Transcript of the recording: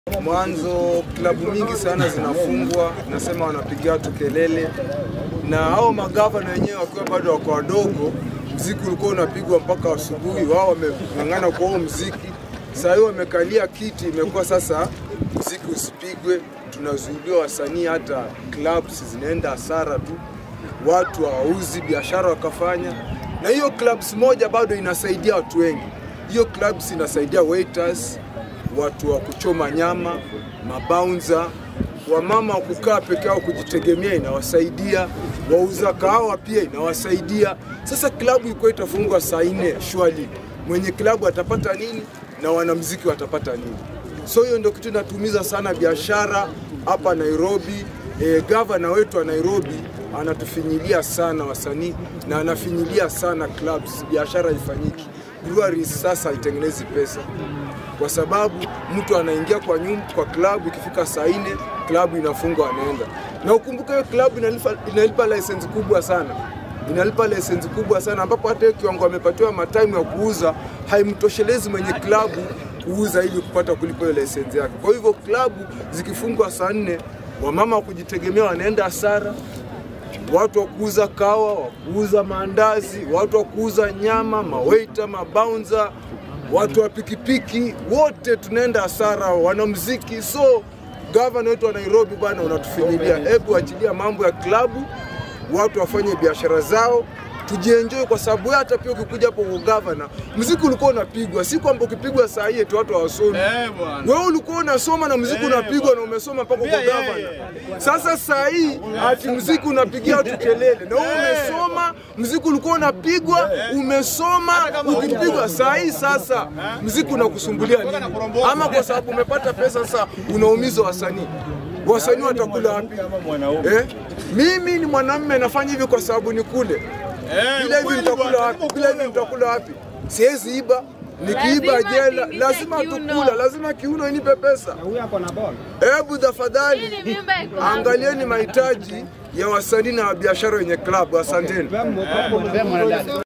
Mwanzo klabu mingi sana zinafungwa, nasema wanapigia watu kelele, na hao magavana wenyewe wakiwa bado wako wadogo, mziki ulikuwa unapigwa mpaka asubuhi, wao wameng'ang'ana kwa huo mziki. Saa hii wamekalia kiti, imekuwa sasa mziki usipigwe, tunazuiliwa wasanii, hata clubs zinaenda hasara tu, watu hawauzi, biashara wakafanya, na hiyo clubs moja bado inasaidia watu wengi. Hiyo clubs inasaidia waiters, watu wa kuchoma nyama, mabaunza, wamama wa kukaa peke yao kujitegemea inawasaidia, wauza kahawa pia inawasaidia. Sasa klabu iko itafungwa saa nne shwali, mwenye klabu atapata nini na wanamziki watapata nini? So hiyo ndio kitu inatumiza sana biashara hapa Nairobi. E, gavana wetu wa Nairobi anatufinyilia sana wasanii na anafinyilia sana clubs, biashara ifanyiki. Breweries sasa haitengenezi pesa kwa sababu mtu anaingia kwa nyumba kwa klabu, ikifika saa nne klabu inafungwa, anaenda. Na ukumbuke hiyo klabu inalipa, inalipa license kubwa sana, inalipa license kubwa sana, ambapo hata hiyo kiwango amepatiwa mataimu ya kuuza haimtoshelezi mwenye klabu kuuza ili kupata kulipa hiyo license yake. Kwa hivyo klabu zikifungwa saa nne, wamama wa kujitegemea wanaenda hasara, watu wa kuuza kawa, wa kuuza maandazi, watu wa kuuza nyama, mawaita, mabaunza, watu wa pikipiki, wote tunaenda hasara, wanamuziki. So gavana wetu wa Nairobi bwana, unatufinyilia. Hebu achilia mambo ya klabu, watu wafanye biashara zao tujienjoy kwa sababu wewe hata pia ukikuja hapo kwa gavana, muziki ulikuwa unapigwa, si kwamba ukipigwa saa hii eti watu hawasomi. Eh, bwana. Wewe ulikuwa unasoma na muziki Eh, unapigwa na umesoma mpaka kwa Pia yeye. gavana. Sasa saa hii ati muziki unapigia watu kelele, na wewe umesoma, muziki ulikuwa unapigwa, umesoma, kama ukipigwa saa hii sasa muziki unakusumbulia nini? Ama kwa sababu umepata pesa sasa unaumiza wasanii. Wasanii watakula wapi? Kama mwanaume. Eh? Mimi ni mwanamume nafanya hivi kwa sababu ni kule Eh, bila hivi ukweli nitakula bwana, wapi? Bila hivi nitakula wapi? Siwezi iba, nikiiba Lazima jela, tingishe lazima kiuno. tukula, lazima kiuno inipe pesa. Huyu ako na ball. Hebu tafadhali Hii ni mimba iko wapi? angalieni mahitaji ya wasanii na biashara wenye klabu. Asanteni. Pea mwanadada.